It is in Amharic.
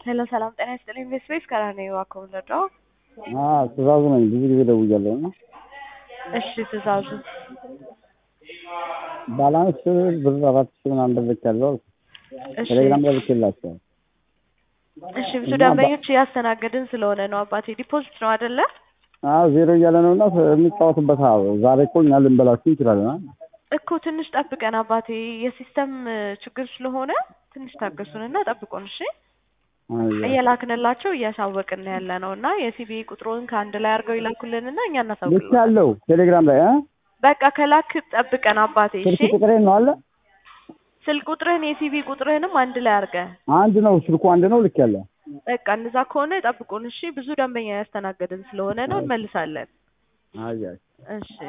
ሄሎ ሰላም ጤና ይስጥልኝ። ኢንቨስት ቤስ ከራኔ ዋከው ለዳው ትእዛዙ ነኝ። ብዙ ጊዜ ደውያለሁ እና እሺ ትእዛዙ ባላንስ ብር አራት ሺህ ምናምን ብር ልኬያለሁ አልኩ። እሺ ቴሌግራም ላይ ልኬላቸዋል። እሺ ብዙ ደንበኞች እያስተናገድን ስለሆነ ነው አባቴ። ዲፖዚት ነው አይደለ? አዎ ዜሮ እያለ ነው እና የሚጫወቱበት አዎ። ዛሬ እኮ እኛ ልንበላችሁ እንችላለን። አ? እኮ ትንሽ ጠብቀን አባቴ፣ የሲስተም ችግር ስለሆነ ትንሽ ታገሱንና ጠብቁን። እሺ አይ፣ እየላክንላቸው እያሳወቅን ያለ ነው እና የሲቢ ቁጥሩን ከአንድ ላይ አድርገው ይላኩልንና እኛ ልክ እናሳውቅልን። ያለው ቴሌግራም ላይ አ? በቃ ከላክ ጠብቀን አባቴ። እሺ ስልክ ቁጥሬ ነው አለ ስልክ ቁጥርህን የሲቢ ቁጥርህንም አንድ ላይ አድርገህ አንድ ነው ስልኩ አንድ ነው ልክ ያለ በቃ እንደዛ ከሆነ ጠብቁን። እሺ ብዙ ደንበኛ ያስተናገድን ስለሆነ ነው እንመልሳለን። አይ አይ እሺ